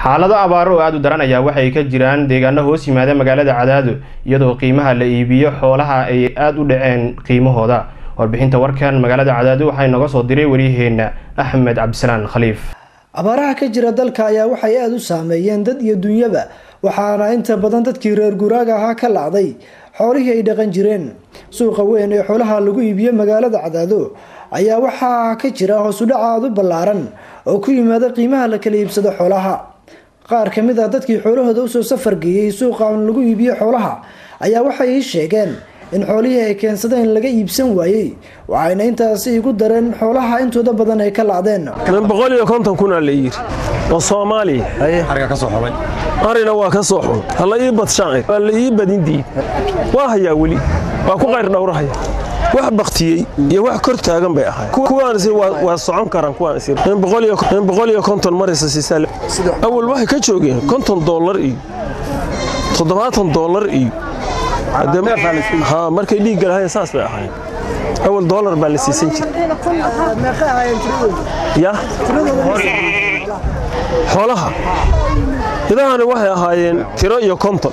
xaalado abaaro oo aada u daran ayaa waxay ka jiraan deegaano hoos yimaada magaalada cadaado iyadoo qiimaha la iibiyo xoolaha ay aada u dhaceen qiimahooda warbixinta warkan magaalada cadaado waxaa inooga soo diray waryaheena axmed cabdisalaan khaliif abaaraha ka jira dalka ayaa waxay aada u saameeyeen dad iyo dunyaba waxaana inta badan dadkii reer guraaga ahaa ka lacday xoolihii ay dhaqan jireen suuqa weyn ee xoolaha lagu iibiyo magaalada cadaado ayaa waxaa ka jira hoosudhac aada u ballaaran oo ku yimaada qiimaha la kala iibsado xoolaha qaar ka mid ah dadkii xoolahooda usoo safar geeyey suuqan lagu iibiyo xoolaha ayaa waxay ii sheegeen in xoolihii ay keensadeen laga iibsan waayey waxayna intaasi igu dareen xoolaha intooda badan ay ka lacdeen min boqol iyo konton kunaa la yiri oo soomaaliya arina waa ka soo xun hala ii badshaacir waa la ii badin diid waa hayaa weli waa ku qayr dhowrahaya wax baktiyey iyo wax kor taagan bay ahayd kuwaans waa socon karaan kuwaans in boqol iyo konton maraysa siisaa awal waxay ka joogeen konton doolar iyo toddobaatan doolar iyo markay dhiigga lahayn saas bay ahaayeen awal doolar baa la siisan jira xoolaha idahani waxay ahaayeen tiro iyo konton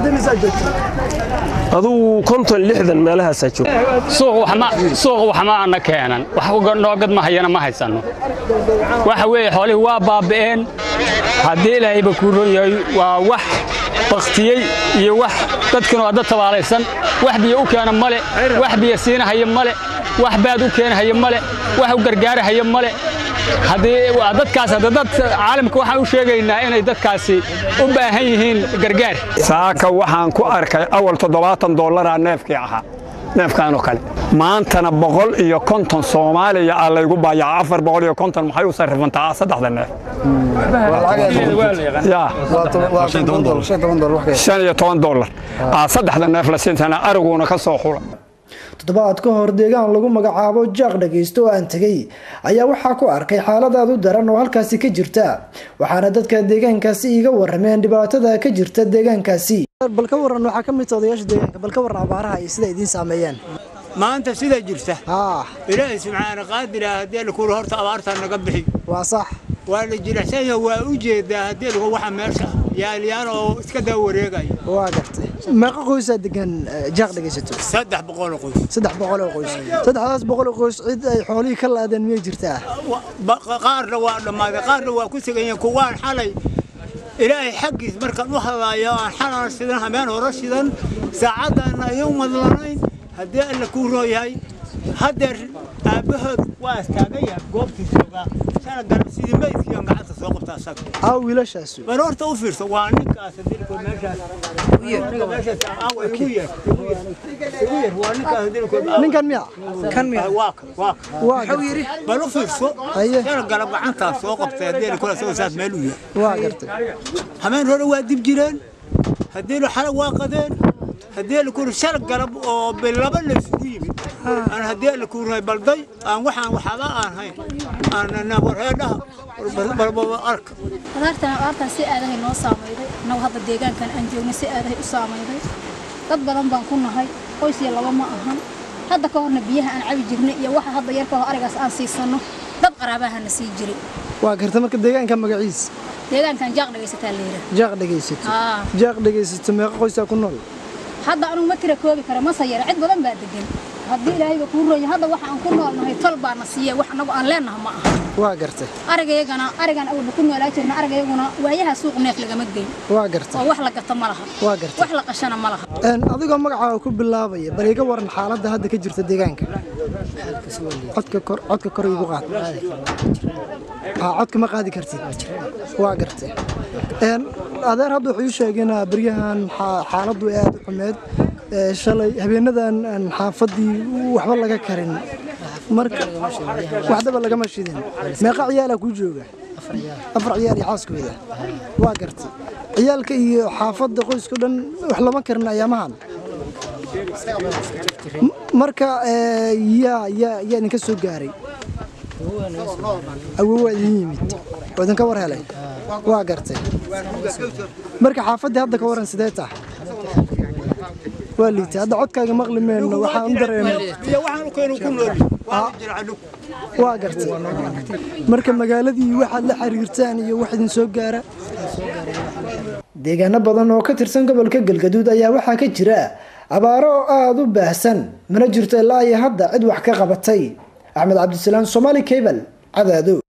adugu konton lixdan meelahaasaa jooga suuq waxma ana keenan wax noogad ma hayana ma haysanno waxa weeye xoolihii waa baaba'een haddii ilaahayba kuu ron yahay waa wax baktiyey iyo wax dadkinu waa dad tabaalaysan wax biyo u keena male wax biyo siinahaya male wax baad u keenahaya male wax u gargaarahaya male dadkaas dad caalamka waxaan u sheegaynaa inay dadkaasi u baahan yihiin gargaar saaka waxaan ku arkay awal toddobaatan dollaraa neefkii ahaa neefkaanoo kale maantana boqol iyo konton soomaaliya aa laygu baayaca afar boqol iyo konton maxay u sarrifantaa saddexda neef shan iyo toban dollar aa saddexda neef la siintana ariguuna ka soo xula toddobaad ka hor deegaan lagu magacaabo jaaq dhagaysto oo aan tegay ayaa waxaa ku arkay xaalad aad u daran oo halkaasi ka jirta waxaana dadka deegaankaasi iiga warameen dhibaatada ka jirta deegaankaasi bal ka waran waxaa ka mid odayaasha deegaanka bal ka waran abaaraha iyo sida idiin saameeyeen maanta sidaa jirta ilaahay subxaana qaadira haddii lakuula horta abaartaa naga bixi waa sax waa la jilicsanya waa u jeedaa haddii lagu waxa meesha yaalyaan oo iska daa wareegaya waa gartay meeqa qoysaa degan jaaq dhegaysato saddex boqol oo qoys saddex boqol oo qoys saddexdaas boqol oo qoys cid ay xoolihii ka laadeen miyay jirtaa qaarna waa dhammaaday qaarna waa ku tegayeen kuwaan xalay ilaahay xaggiis markaan u hadlaayo aan xalaan shidan hameen hore shidan saacaddaana ayuu madlanayn haddii alla kuu rooyahay haddeer aabbahood waa istaagan yahay goobtii joogaa sana garab sidii maydkiian gacanta soo qabta asaga aa wiilashaas bal horta u fiirso waa ninkaas dilko meeshaas aniga meeshaas aawa igu yeer igu yeer waa ninkaas dilko ninkan miya kan miya waa kan waa kan waa yiri bal u fiirso Aye. sana garab gacantaas soo qabtay haddii kula soo saas meel u yahay waa gartay hameen hore waa dib jireen haddii xalag waa qadeen haddii la kuri shar garab oo bilaba la isugu yimid aan haddii la kurihay balday aan waxaan waxaba aan hayn aan warheedhaha balbaba arka abaartan abaartan si aadahay noo saamayday annagu hadda deegaankan aan joogna si aadahay u saamayday dad badan baan ku nahay qoys iyo laba ma ahan hadda ka horna biyaha aan cabi jirnay iyo waxa hadda yarka hor arigaas aan siisanno dad qaraabahana sii jiray waa gartay marka deegaanka magaciis deegaankan jaaq dhagaysataa la yidhaah jaaq dhegaysato Aa. jaaq dhegaysato meeqa qoysaa ku nool hadda anugu ma tira koobi kara mase yara cid badan baa degan haddii ilaahayba kuu ronya hadda waxa aan ku noolnahay tol baana siiya wax annagu aan leennaha ma aha waa gartay arigayagana arigan awalba ku noolaa jirna arigayaguna waayaha suuq neef lagama geyn waa gartay oo wax la gato ma laha waa gartay wax la qashana ma laha Een, adigoo magacaaga ku bilaabaya bal iga waran xaaladda hadda ka jirta deegaanka codka kor codka kor igu qaad aa codka ma qaadi kartid waa gartay Een, adeer hadda wuxuu ii sheegeen ah, beryahan xa- xaaladdu ay aad u xumeed Ee, shalay habeenadan aan xaafadii waxba laga karin marka waxdaba lagama shidin meeqa ciyaala kuu jooga afar ciyaal iyo xaaskooda waa gartay ciyaalka iyo xaafadda qoyska dhan wax lama karin ayaamahan M- marka ee, yaa yaa yaa idinka soo gaaray awow waa idin yimid oo idinka war helay waa gartay marka xaafaddii hadda ka waran sidee tahay waa liita hadda codkaaga maqli meyno waxaan u dareemay iyo waxaan u keenu ku nooli waa jircadhu waa gartay marka magaaladii waxaad la xiriirtaan iyo wax idin soo gaara deegaano badan oo ka tirsan gobolka galgaduud ayaa waxaa ka jira abaaro oo aada u baahsan mana jirto ilaa iyo hadda cid wax ka qabatay axmed cabdisalaam somaali cable cadaado